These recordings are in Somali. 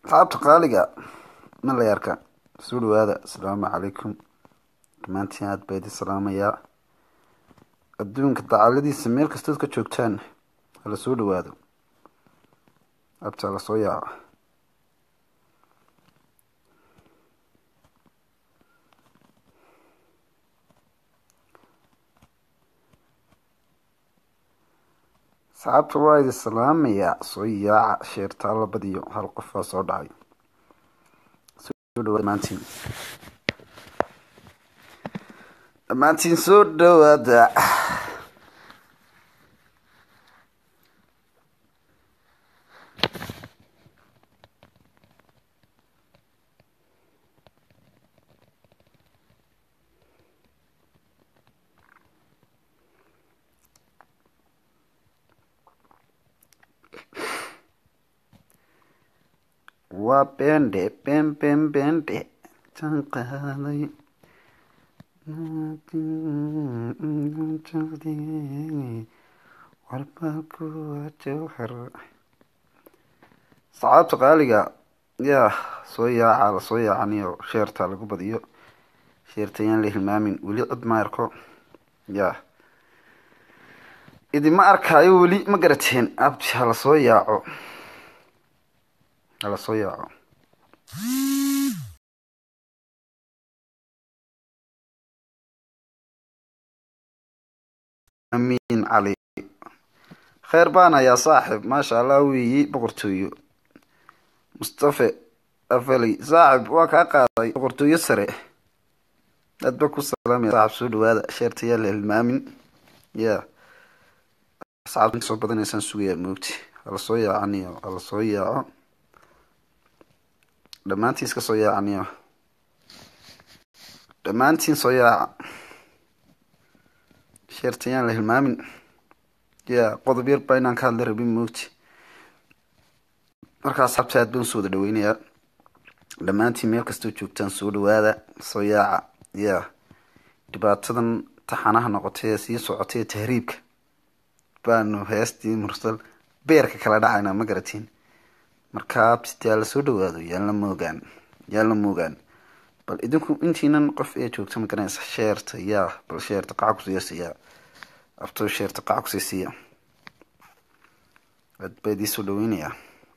asxaabta qaaliga malayarka soo dhawaada asalaamu calaykum dhammaantiin aad baa idin salaamayaa adduunka dacaladiisa meel kastood ka joogtaan hala soo dhawaado abta la soo yaaco asxaabta waa idin salaamayaa soo yaaca sheertaa la badiyo hal qofaa soo dhacay soo dhawaad dhammaantiin dhammaantiin soo dhawaada waa bende ben ben bende tan qaaday walbakuwa jawhar saxaabta qaaliga yaa soo yaaca la soo yaacaniyo sheerta lagu badiyo sheerta yaan la hilmaamin weli cid ma arko yaa idima arkaayo weli ma garateen abti hala soo yaaco hala soo yaaco amiin cali kheyr baan ayaa saaxib maasha allah weeyi boqortooyo mustafe afaley saaxib waa kaa qaaday boqortooyo sare aad ba ku salaamaya saaxib soo dhawaada sheerta yaa la hilmaamin ya asxaabta soo badanaysaan sugayaa moogti hala soo yaacaniyo hala soo yaaco dhammaantiin iska soo yaacaniyo dhammaantiin soo yaaca sheerta yaan la hilmaamin ya qodob yar baa inaan ka hadla rabin moogti markaa asxaabta aad baan usoo wada dhaweynayaa dhammaantiin meel kastoo joogtaan soo dhawaada soo yaaca ya dhibaatadan taxanaha noqotay ee sii socotay ee tahriibka baanu heestii mursal beerka kala dhacayna ma garatiin markaa abtite aa lasoo dhawaado yaan la moogaan yaan la moogaan bal idinku intiinan qof ee joogta ma garanaysa sheerta yaa bal sheerta qaca kusiisiya abtoo sheerta qaca kusiisiya aad baa idii soo dhaweynayaa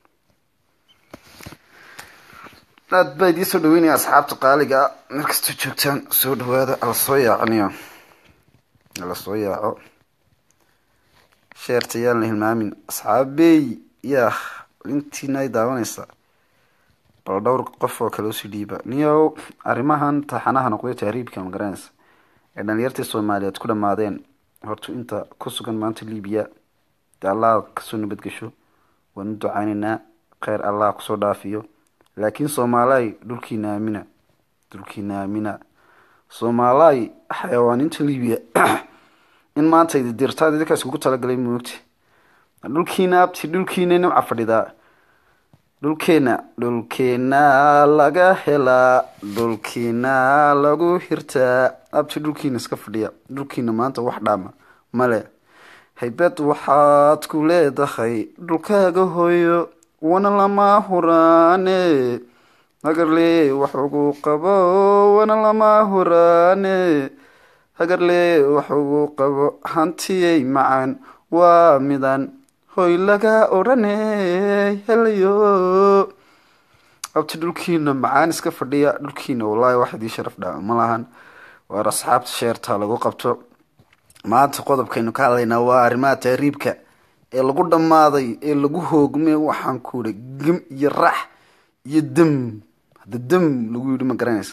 aad baa idii soo dhaweynaya asxaabta qaaliga meel kastoo joogtaan soo dhawaada ala soo yaacaniyo ala soo yaaco sheerta yaan la hilmaamin asxaabey yaa intiina ay daawanaysa bal dhowr qof oo kale usii dhiiba niyow arrimahan taxanaha noqday tahriibka ma garanaysa ee dhalinyartii soomaaliyeed ku dhammaadeen horta inta ku sugan maanta libiya dee allah kasoo nabadgesho waanu ducaynaynaa kheyr allah kusoo dhaafiyo laakiin soomaalay dhulkiina aamina dhulkiina aamina soomaalay xayawaaninta libiya in maanta idi dirtaad idinkaas kugu talagalay moogti dhulkiina abti dhulkiina nimca fadhidaa dhulkeena dhulkeena laga helaa dhulkiina lagu hirtaa abti dhulkiina iska fadhiya dhulkiina maanta wax dhaama male haybad waxaad ku leedahay dhulkaaga hooyo wana lama huraane hagarle wax ugu qabo wana lama huraane hagarle wax ugu qabo hantiyay macaan waa midaan hoy laga odhane helayo abti dhulkiina macaan iska fadhiya dhulkiina wallaahi wax idii sharaf dhaa ma lahan waar asxaabta sheerta lagu qabto maanta qodobkaynu ka hadlaynaa waa arrimaha tahriibka ee lagu dhammaaday ee lagu hoogmay waxaan ku ihi gem iyo rax iyo dem hadda dem lagu yidhi ma garanaysa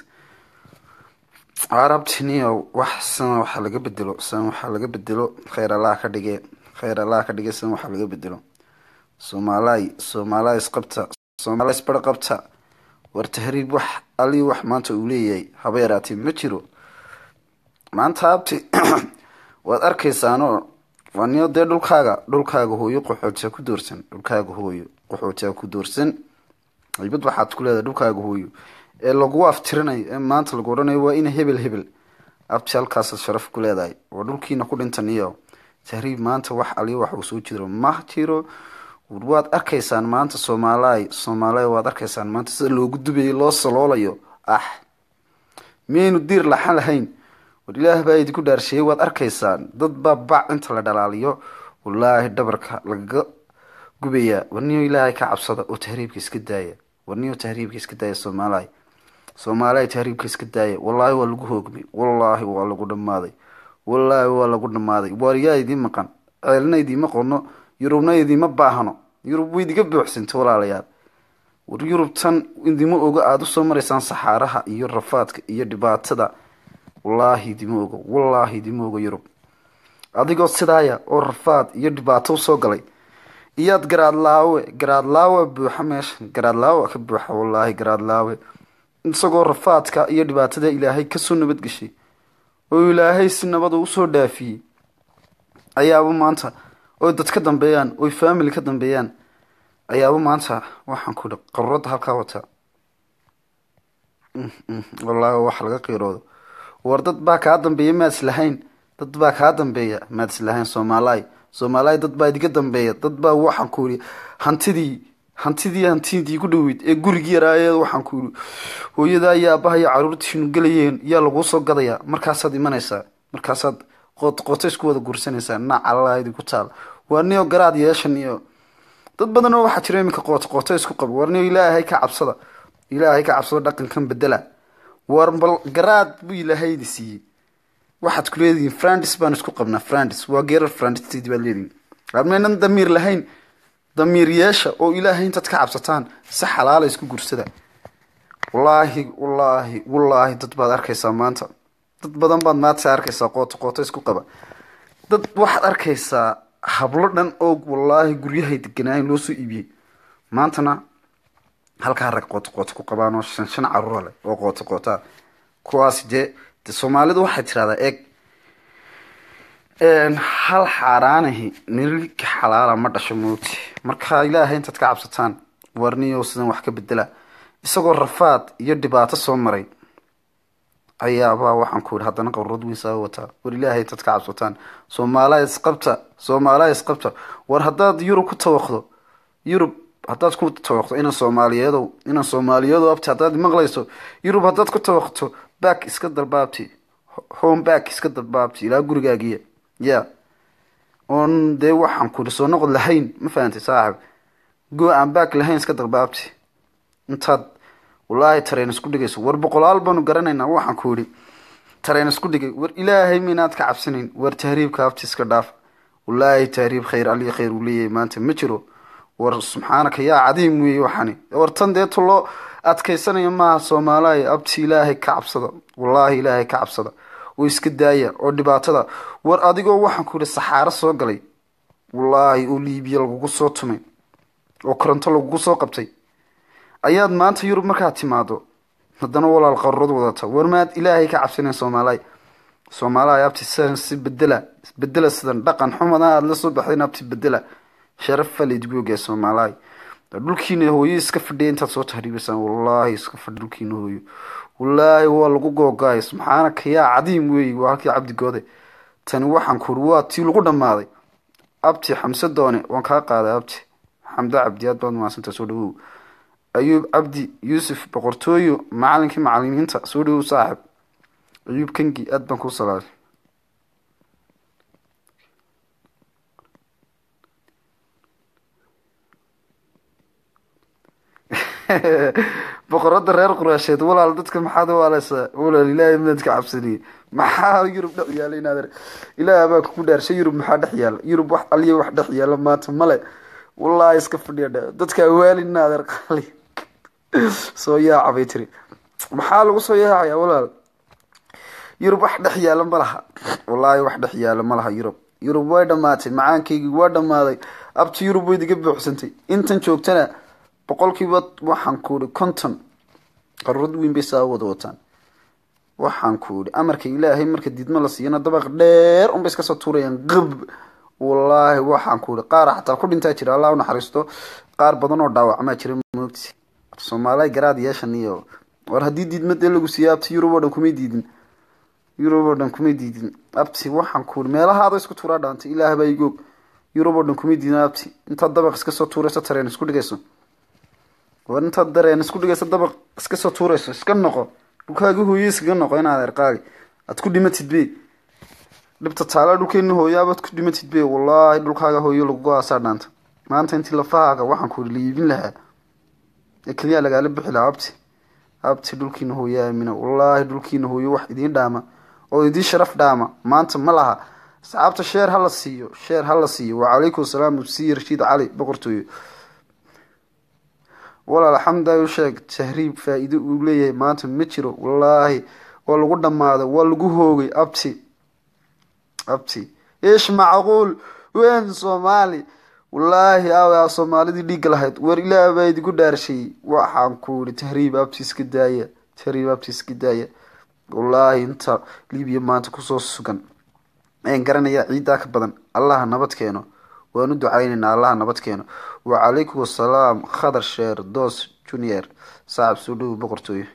arabtiniyo wax sana waxaa laga bedelo san waxaa laga bedelo kheyr allah ka dhige kheyr allah ka dhige san waxaa laga bedelo soomaalay soomaalay isqabta soomaalay isbar qabta war tahriib wax ali wax maanta uu leeyahay haba yaraatee ma jiro maanta abti waad arkaysaanoo waa niyo dee dhulkaaga dhulkaaga hooyo qaxootiha ku doorsan dhulkaaga hooyo qaxootiha ku doorsan ibad waxaad ku leedahay dhulkaaga hooyo ee lagu aftirinayo ee maanta lagu odhanayo waa ina hebel hebel abti halkaasaad sharaf ku leedahay oo dhulkiina ku dhintan iyo tahriib maanta wax aliyo wax uu soo jiro ma jiro war waad arkaysaan maanta soomaaliy soomaaliya waad arkaysaan maanta sida loogu dubayay loo saloolayo ah miyaynu diir laxan lahayn war ilaah baa idinku dhaarsheeyey waad arkaysaan dad baa bac inta la dhalaaliyo wallaahi dhabarka lagaga gubayaa warniyo ilaahay ka cabsada oo tahriibka iska daaya warniyo tahriibka iska daaya soomaaliya soomaaliya tahriibka iska daaya wallaahi waa lagu hoogmay wallaahi waa lagu dhammaaday wallaahi waa lagu dhammaaday waaryaa idiin maqan ceelna idiima qono yurubna idiima baahno yurub way idiga buuxsantay walaalayaal war yurub tan idima ogo aada usoo maraysaan saxaaraha iyo rafaadka iyo dhibaatada wallaahi idima ogo wallaahi idima ogo yurub adigoo sidaaya oo rafaad iyo dhibaato usoo galay iyaad garaadlaawe garaadlaawe buuxa meeshan garaadlaawe ka buuxa wallaahi garaadlaawe isagoo rafaadka iyo dhibaatada ilaahay kasoo nabadgeshay oo ilaahay si nabada usoo dhaafiyey ayaaba maanta oy dad ka dambeeyaan oy family ka dambeeyaan ayaaba maanta waxaan ku ihi qaruurada halkaa wataa wallaahi wax laga qiiroodo war dad baa kaa dambeeya maad islahayn dad baa kaa dambeeya maad islahayn soomaaliy soomaaliya dad baa idiga dambeeya dad baa waxaan ku ihi hantidii hantidii hantidii ku dhaweyd ee gurigii yaraaye waxaan ku ihi hooyadaa iyo aabaha iyo caruurtiinu gelayeen yaa laguu soo gadayaa markaasaad imanaysaa markaasaad qoot qooto isku wada guursanaysaa nacalaa idinku taal waa niyo garaad yeeshan iyo dad badan oo waxaa jira iminka qooto qooto isku qaba war niyo ilaahay ka cabsada ilaahay ka cabsado dhaqankan bedela war bal garaad buu ilaahaydi siiyey waxaad ku leedihiin frandis baan isku qabnaa frandis waa geerar frandistedi baad leedihiin admaynan damiir lahayn damiir yeesha oo ilaahay intaad ka cabsataan si xalaala isku gursada wallaahi wallaahi wallaahi dad baad arkaysaa maanta dad badan baad maanta arkaysaa qooto qooto isku qaba dad waxaad arkaysaa hablo dhan oo wallaahi guryahay deganaayen loo soo iibiyey maantana halkaa rag qooto qooto ku qabaan oo shan shan caruura leh oo qooto qootaa kuwaasi dee de soomaalidu waxay tirahdaa eeg hal xaaraanahi nirika xalaala ma dhasho moogti marka ilaahay intaad ka cabsataan warniyo sidan wax ka bedela isagoo rafaad iyo dhibaato soo maray ayaabaa waxaan ku ihi haddana qaruurad weyn saa wataa war ilaahay intaad ka cabsataan soomaaliya isqabta soomaaliya isqabta war haddaad yurub ku tawaqdo yurub haddaad ku tawaqto inan soomaaliyeedow inan soomaaliyeedow abti haddaad maqlayso yurub haddaad ku tawaqto back iska dalbaabti home back iska dalbaabti ilaa gurigaagiya ya oon dee waxaan ku ihi soo noqod lahayn ma fahantay saaxib go aan back lahayn iska dalbaabti intaad wallaahi tareen isku dhigayso war boqolaal baanu garanaynaa waxaan ku ihi tareen isku dhigay war ilaahay minaad ka cabsanayn war tahriibka abti iska dhaaf wallaahi tahriib khayr aliya khayr uu leeyahay maanta ma jiro war subxaanaka yaa cadiim weeye waxani war tan deetu loo adkaysanayo maaha soomaaliya abti ilaahay ka cabsada wallaahi ilaahay ka cabsada oo iska daaya oo dhibaatada war adigoo waxaan ku ihi saxaaro soo galay wallaahi oo liibiya lagugu soo tumay oo koronto lagugu soo qabtay ayaad maanta yurub markaad timaado haddana walaal qarurad wadata war maad ilaahay ka cabsanayn soomaaliya soomaaliya abti sidan si bedela bedela sidan dhaqan xumada aada la soo baxdayn abti bedela sharafa laydgu ogaa soomaaliya dhulkiina hooyo iska fadhiya intaad soo tahriibaysaan wallaahi iska fadhi dhulkiina hooyo wallaahi waa lagu googaay subxaanaka yaa cadiim weeye waa halkii cabdigoode tani waxaan ku uri waa tii lagu dhammaaday abti xamse doone waan kaa qaaday abti xamdo cabdi aad baad mahadsantaa soo dhawow ayuub cabdi yuusuf boqortooyo macalinkii macalimiinta soo dhawow saaxib ayuub kangi aad baan kuu salaamay boqorada reer quraasheed walaal dadka maxaad waaleysaa walaal ilaahay midaad ka cabsaniyey maxaa yurub dhex yaala inaad ilaah baa kugu dhaarshay yurub maxaa dhex yaala yurub wax aliya wax dhex yaala maanta male wallaahi iska fadhiya dhe dadka awaalina adeer qali soo yaaca bay tiri maxaa lagu soo yaacaya walaal yurub wax dhex yaala ma laha wallaahi wax dhex yaala ma laha yurub yurub way dhammaatay macaankaygii waa dhammaaday abti yurub way diga buuxsantay intan joogtana boqolkiiba waxaan ku ihi konton qarurad weyn bay saa wada wataan waxaan ku ihi amarka ilaahay marka diidmo la siiyana dabaq dheer unbay iska soo tuurayaan qab wallaahi waxaan ku ihi qaar xataa ku dhintaa jira allah unaxariisto qaar badan oo dhaawacmaa jira moogti soomaaliya garaad yeeshan iyo war haddii diidma dee lagu siiya abti yurub oo dhan kumay diidin yurub oo dhan kumay diidin abti waxaan ku ihi meelahaada isku tuuraa dhaantay ilaah baa igoog yurub oo dhan kuma diina abti intaad dabaq iska soo tuurayso tareen isku dhigayso war intaad dareen isku dhigayso dabaq iska soo tuurayso iska noqo dhulkaagi hooye iskaga noqo inaad erqaagi aad ku dhimatid be dhibta taala dhulkeena hooyaabaad ku dhimatid be wallaahi dhulkaaga hooyo lagugu aasaa dhaanta maanta intii lafahaaga waxaan ku liibin lahaa ee keliyaa lagaala bixi lahaa abti abti dhulkiina hooyo aamina wallaahi dhulkiina hooyo wax idiin dhaama oo idiin sharaf dhaama maanta ma laha asxaabta sheer hala siiyo sheer hala siiyo wacalaykum asalaam ubsiyi rashiid cali boqortooyo walaal xamdaa u sheeg tahriib faa-iido uu leeyahay maanta ma jiro wallaahi waa lagu dhammaaday waa lagu hoogay abti abti ish macquul wen soomaali wallaahi aw soomaalidii dhiigga lahayd war ilaah baa idigu dhaarshay waxaan ku yihi tahriib abti iska daaya tahriib abti iska daaya wallaahi inta libiya maanta kusoo sugan aan garanayaa ciiddaa ka badan allaha nabad keeno waan u ducaynaynaa allaha nabad keeno wacalaykum asalaam khadar sheer dos junior saaxib soo dhowo boqortooyo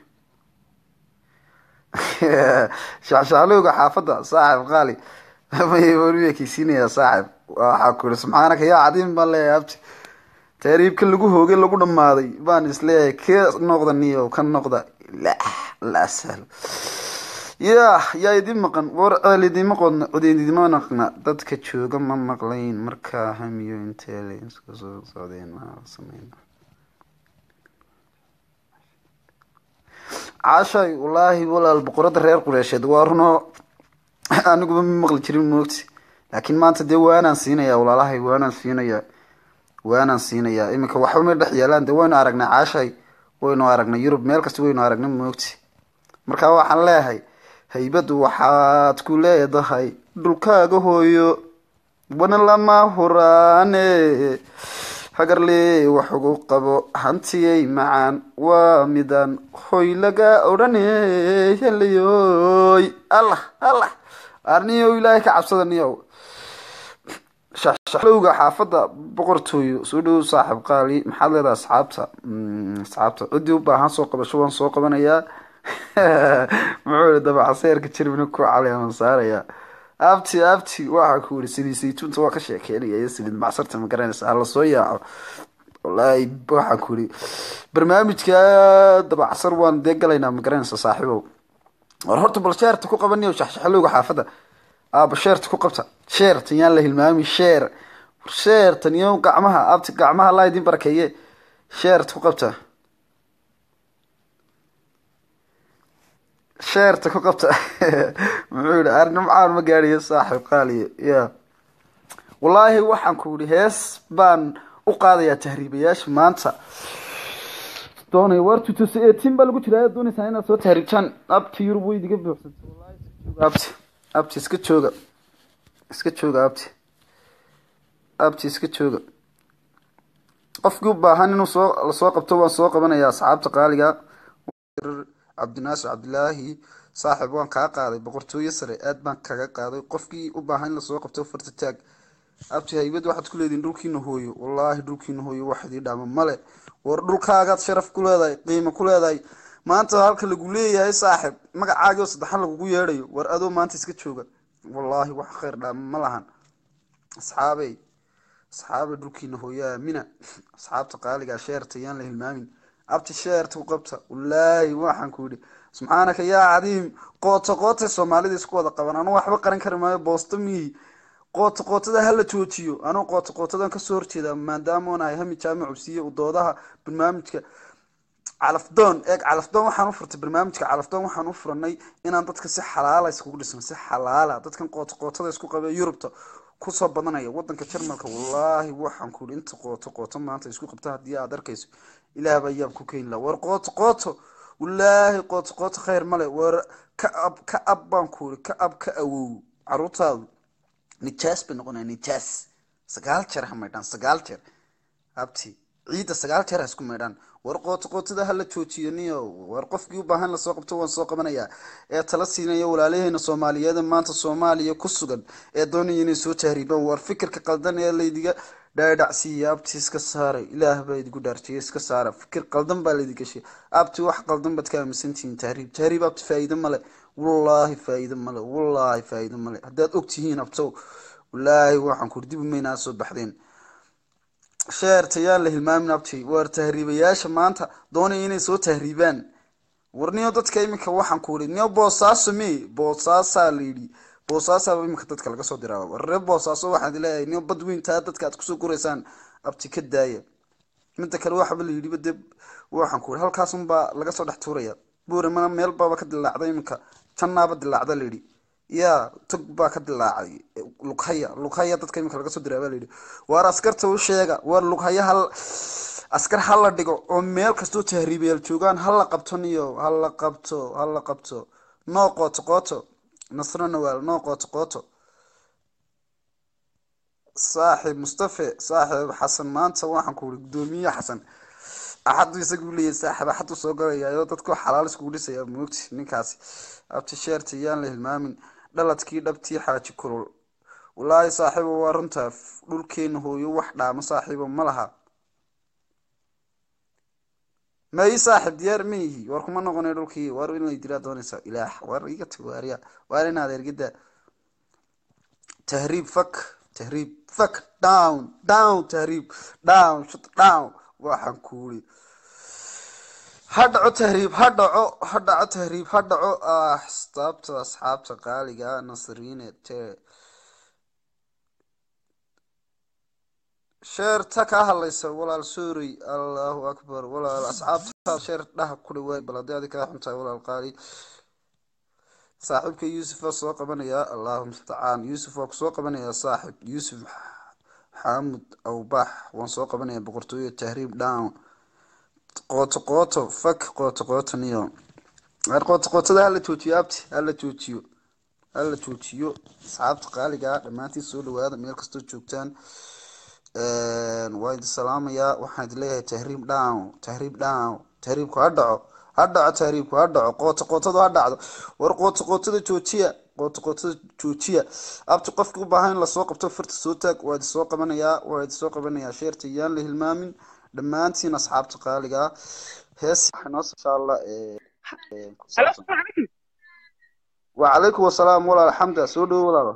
shacshaclowga xaafadda saaxib qaali warwekeysiinayaa saaxib waxaa ku yihi subxaanaka yaa cadiim baan leeyahay abti taariibka lagu hoogay lagu dhammaaday baan isleeyahay ka noqda niyo ka noqda la la sahlo ya yaa idin maqan war ceel idima qodna cod idima naqna dadka jooga ma maqlayn markaa hamiyo intee isku soo socdeen sameyn caashay wallaahi walaal boqorada reer qureysheed waa runoo aniguba ma maqli jirin moogti laakiin maanta dee waanaan siinayaa walaalahay waanaan siinayaa waanaan siinayaa iminka waxba ma dhex yaalaan dee waynu aragnay caashay waynu aragnay yurub meel kasta waynu aragnay moogti marka waxaan leeyahay haybadu waxaad ku leedahay dhulkaaga hooyo wana lama huraane hagarle wax ugu qabo hantiyay macaan waa midaan hoy laga odhane helayoy allah allah arniyow ilaahay ka cabsada niyow shaxlowga xaafadda boqortooyo soo dhowow saaxib qaali maxaad leedahay asxaabta asxaabta ciddii u baahan soo qabasho waan soo qabanayaa muxuu yihi dabacaseerka jermina ku caleeman saaraya abti abti waxaa ku yihi saliid saytuunta waa ka sheekeynaya iyo saliid macsarta ma garanaysa hala soo yaaco wallaahi waxaa ku yihi barnaamijka dabacsar waan dee galaynaa ma garanaysa saaxiibow war horta bal sheerta ku qabaniyo shaxshaxlowga xaafadda aaba sheerta ku qabta sheertan yaan la hilmaami sheer sheertan iyo gacmaha abti gacmaha laa idin barakeeye sheerta ku qabta sheerta ku qabta muxuu yihi arnimcaan ma gaadhiyo saaxib qaaliyo ya wallaahi waxaan ku yihi hees baan u qaadayaa tahriibayaasha maanta doonay war tutus eighteen baa lagu jiraa doonaysaa inaad soo tahriibtaan abti yurub way idiga buuxsantay wallahi abti abti iska jooga iska jooga abti abti iska jooga qofkii u baahan inuu soo lasoo qabto waan soo qabanayaa asxaabta qaaliga cabdinaasir cabdilaahi saaxib waan kaa qaaday boqortooyo sare aad baan kaga qaaday qofkii u baahan in lasoo qabto farta taag abti haybad waxaad ku leedihin dhulkiina hooyo wallaahi dhulkiina hooyo wax idii dhaama male war dhulkaagaad sharaf ku leedahay qiimo ku leedahay maanta halka lagu leeyahay saaxib magacaagio saddexan lagugu yeedhayo war adoo maanta iska jooga wallaahi wax khayr dhaama ma lahan asxaabey asxaabey dhulkiina hooyo aamina asxaabta qaaligaa sheerta yaan la hilmaamin abti sheerta ku qabta wallaahi waxaan ku yidhi subxaanaka yaa cadiim qooto qootay soomaalida isku wada qaban anuu waxba qaran kari maayo boosto miyi qooto qootada hala joojiyo anuu qooto qootadan kasoo horjeeda maadaama onahay hami jaamac cubsiye u doodaha barnaamijka calafdoon eeg calafdoon waxaan u furtay barnaamijka calafdoon waxaan u furanay inaan dadka si xalaala iskugu dhisno si xalaala dadkan qooto qootada isku qabe yurubta kusoo badanaya wadanka jarmalka wallaahi waxaan ku yihi inta qooto qooto maanta isku qabta haddii aad arkayso ilaah baa yaab ku keeni laha war qooto qooto wallaahi qooto qooto khayr male war ka ab ka ab baan ku yihi ka ab ka awow caruurtaadu nijaas bay noqonaya nijaas sagaal jeer ha maydhaan sagaal jeer abti ciidda sagaal jeer ha isku maydhaan war qooto qootada hala joojiyo niyo war qofkii u baahan lasoo qabto waan soo qabanayaa ee tala siinaya walaalaheena soomaaliyeed maanta soomaaliya ku sugan ee doonaya inay soo tahriibaan war fikirka qaldan ee laydiga dhaadhacsiiya abti iska saara ilaah baa idigu dhaarjiya iska saara fikir qaldan baa laydi gashay abti wax qaldan baad ka aaminsantihiin tahriib tahriib abti faa'iido male wallaahi faa'iido male wallaahi faa'iido male haddaad og tihiin abtow wallaahi waxaan kuri dib umaynaa soo baxdeen sheerta yaan la hilmaamin abti waar tahriibayaasha maanta doonaya inay soo tahriibaan war niyo dadka iminka waxaan ku ii niyo boosaaso me boosaasaa la yidhi boosaasaaba iminka dadka laga soo diraa war reer boosaaso waxaan leeyahay niyo bad weyntaa dadka aad kusoo guraysaan abti ka daaya midda kale waxaba la yidhiba dee waxaan ku ii halkaasunbaa laga soo dhex tuuraya buuramana meel baaba ka dilaacda iminka jannaaba dilaacda la yidhi ya tog baa ka dilaacay lughaya lughaya dadka iminka laga soo diraa baa layidhi waar askarta u sheega waar lughaya hal askar hala dhigo oo meel kastoo tahriibayaal joogaan hala qabto niyo hala qabto hala qabto noo qooto qooto nasro nawaal noo qooto qooto saaxib mustafe saaxib xasan maanta waxaan ku uri guddoomiye xasan axadu isagu leeyahy saaxib axadu soo galayayo dadku xalaal iskugu dhisaya moogti ninkaasi abti sheerta yaan la hilmaamin dhaladkii dhabtii xaaji kulul wallaahi saaxiibo waa runtaa dhulkeena hooyo wax dhaamo saaxiibo ma laha ma ii saaxib diyaar ma yihi war kuma noqonay dhulkii war in lay dilaa doonaysa ilaah war iga tag waariya waar inaad ergida tahriib fak tahriib fak down down tahriib down shut down waxaan kuuri ha dhaco tahriib ha dhaco ha dhaco tahriib ha dhaco asxaabta asxaabta qaaliga nasriine te sheerta ka hadlaysa walaal sorry allahu akbar walaal asxaabta sheer dhaha ku dhawaay bal haddii adi kaa xuntahay walaal qaali saaxiibka yuusuf waa soo qabanayaa allahu mustacaan yuusuf waa kusoo qabanayaa saaxib yuusuf xaamud awbax waan soo qabanayaa boqortooyo tahriib down qooto qooto fak qooto qooto niyo ar qooto qootada hala joojiyo abti hala joojiyo hala joojiyo asxaabta qaaliga dhammaantiin soo dhawaada meel kastoo joogtaan waa idin salaamayaa waxaan idin leeyahay tahriib down tahriib down tahriibku ha dhaco ha dhaco tahriibku ha dhaco qooto qootadu ha dhacdo war qooto qootada joojiya qooto qootada joojiya abti qofki u baahan in lasoo qabto farta soo taag waa idin soo qabanayaa waa idin soo qabanayaa sheerta yaan la hilmaamin dhammaantiin asxaabta qaaliga hees noo insha allah wacalaykum wasalaam walaal xamda soo dhawo walaalo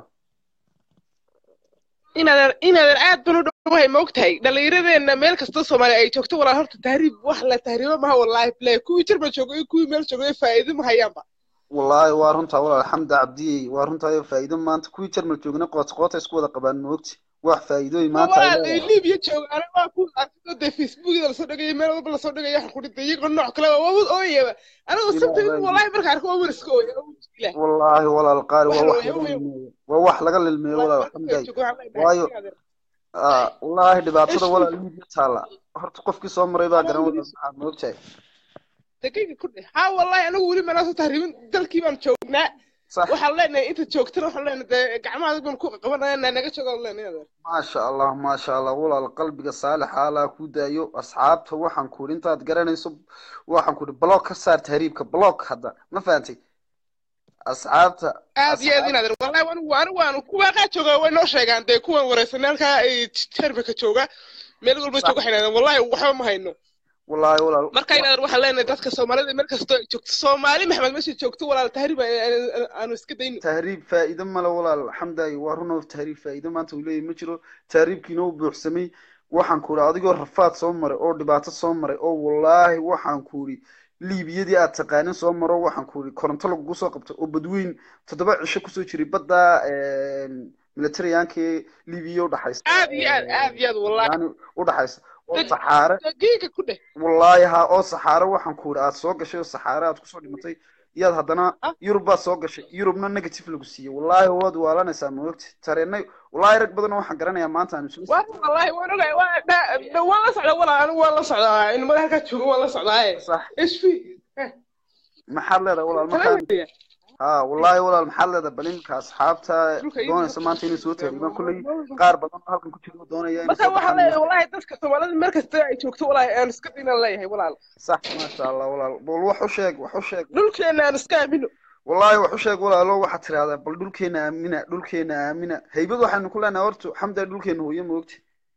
inaadan inaadan aad ban u dhowahay ma ogtahay dhallinyaradeenna meel kastoo soomaaliya ay joogto walaal horta tahriib wax la tahriibo maha wallaahi play kuwii jarba joogo iyo kuwii meel joogo faa'iido ma hayaanba wallaahi waa runtaa walaal xamda cabdiyey waa runtaa faa'iido maanta kuwii jarmal joogna qoota qoota isku wada qabaan moogti wax faa'iidooyin maanta ay walaal libiya joogaana waa ku arkado dee facebookida lasoo dhigaya meel walba lasoo dhigaya waxaan ku dhintay iyagoo nooc kale waa wad ooyaba anigoo sabta wallaahi marka arko waa iska ooya wallaahi walaal qaali waa wax laga lilmeeyo waa wax laga lilmeeyo walaal xamday waayo wallaahi dhibaatada walaal libiya taala horta qofkii soo maray baa garan walaal maxaa moogtahay daqiiqa ku dheh haa wallaahi anigu weli manaa soo tahriibin dalkii baan joognaa waxaan leenahay inta joogtana waxaan leenahay dee gacmaha baan ku qabanaya naga joogo leenahay maasha allah maasha allah walaal qalbiga saalixa allah ku daayo asxaabta waxaan ku intaad garanayso waxaan ku block ka saar tahriibka block hadda ma fahantay asxaabta aad iyo aad inaad wallahi anigu anigu waanu kuwa qaa jooga way noo sheegaan dee kuwan wareysanay halkaa ay termika jooga meel walba jooga waxay yidhahdeen wallahi waxba ma hayno wallaahi walaal marka inaad waxaan leenahay dadka soomaalida meel kastoo ay joogto soomaali maxmed meesha joogto walaal tahriib aanu iska dayno tahriib faa'iido male walaal xamdaay waa runoo tahriib faa'iido maanta uu leeyahay ma jiro tahriibkiina u buuxsamay waxaan ku uri adigoo rafaad soo maray oo dhibaato soo maray oo wallaahi waxaan ku uri liibiyadii aad taqaanin soo maro waxaan ku uri koronto lagugu soo qabto oo badweyn toddoba cisho kusoo jiray badda militariyankii libiya udhaxaysa aad iyo aad aad iyo aad wallahi yani udhaxaysa oo saxaare daqiiqa ku dheh wallaahi ha oo saxaare waxaan ku uri aad soo gashay oo saxaare aad kusoo dhimatay iyaad haddana yurub baad soo gashay yurubna negative lagu siiyey wallaahi waad waalanaysaa maogti tareenay wallaahi rag badan waxaan garanayaa maanta aan isla wallahi waan ogahay waan la socdaa walaa anigu waan la socdaa in madaxa ka joogo waan la socdaa sax hp maxaad leedahay walaal markaa ha wallaahi walaal maxaad leedahay bal iminka asxaabta doonaysa maanta inay soo taariibaan kulley qaar badan halkan ku jiro doonaya marka waxaan leeyahay wallahi dadka soomaalida meel kasta ay joogto wallahi aan iska dinan leeyahay walaal sax maasha allah walaal bal wax u sheeg wax u sheeg dhulkeena aan iska aamino wallaahi wax u sheeg walaalo waxaad tirahdaa bal dhulkeena aamina dhulkeena aamina haybad waxaynu ku leenahay horta xamdaa dhulkeena hooyo moogti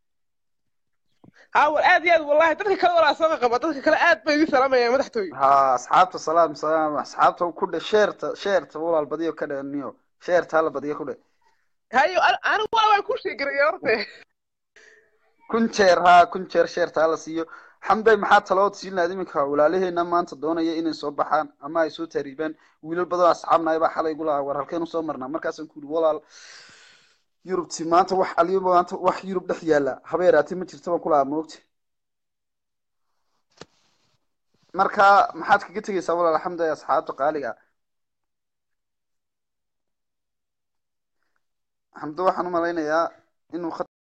ها aad iyo aad wallahi dadka kale walaa soo qaba dadka kale aad bay idin salaamayaan madaxtooy ha asxaabta salaam salaam asxaabta ku dhe sheerta sheerta walaal badiyo ka dhaniyo sheerta hala badiyo ku dhe hayo an- anigu waa waan ku sheegaraya horte kun jeer haa kun jeer sheertaa la siiyo xamday maxaa talood siin lahayd iminka walaalaheena maanta doonaya inay soo baxaan ama ay soo taariibaan wiilal badan oo asxaabnahay baa xalay igu lahaa war halkeenu soo marnaa markaasaan ku yidhi walaal yurubti maanta wax aliyo maanta wax yurub dhex yaalla haba yaraatee ma jirto baan ku lahaa moogta marka maxaad kaga tegaysaa walaal xamday asxaabta qaaliga xamdo waxaan u malaynayaa inuu